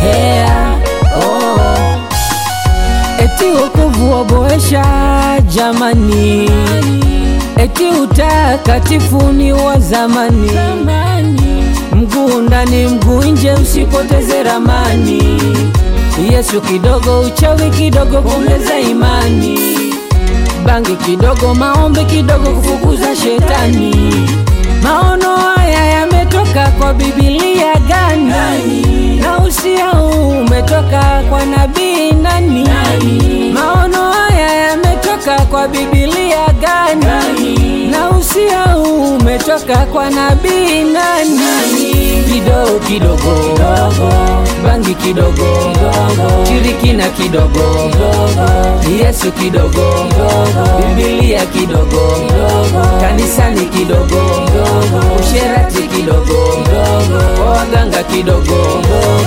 yeah, oh. Eti wokovu waboesha jamani, eti utakatifu ni wa zamani, mguu ndani mguu nje, usipoteze ramani. Yesu kidogo, uchawi kidogo, kuongeza imani, bangi kidogo, maombi kidogo, kufukuza shetani. Maono haya yametoka kwa Biblia gani? Na usia huu umetoka kwa nabii nani? Maono haya yametoka kwa Biblia gani? Na usia huu umetoka kwa nabii nani? Kidogo kidogo, bangi kidogo, shirikina kidogo, Yesu kidogo, Biblia kidogo, kanisani kidogo, usherati kidogo, kwa waganga kidogo.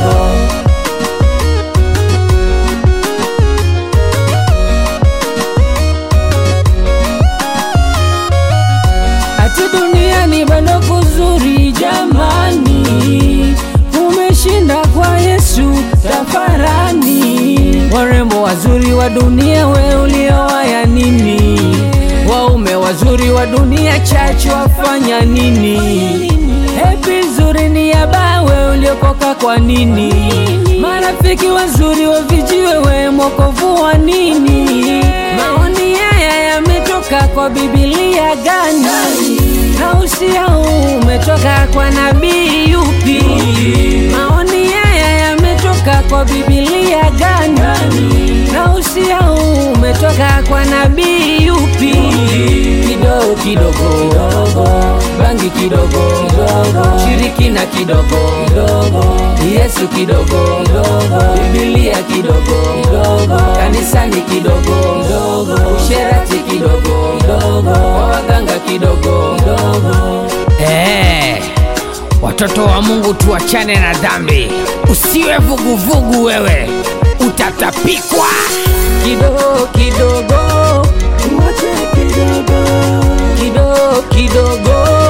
Ati duniani bado kuzuri jamani, umeshinda kwa Yesu tafarani. Warembo wazuri wa dunia, we uliowaya nini? Waume wazuri wa dunia, chachu wafanya nini? Hepi nzuri ni ya bawe, uliokoka kwa nini? Marafiki wazuri wa vijiwe, we mwokovu wa nini? Maoni haya yametoka kwa Biblia gani? Na usia huu umetoka kwa nabii yupi? Maoni haya yametoka kwa Biblia gani? Na usia huu umetoka kwa nabii yupi? Kidogo kidogo, bangi kidogo, shirikina kidogo, Yesu kidogo, Biblia kidogo, kanisani kidogo, usherati kidogo, kwa waganga kidogo. Eh, watoto wa Mungu tuachane na dhambi, usiwe vuguvugu wewe, utatapikwa. kidogo kidogo, kidogo kidogo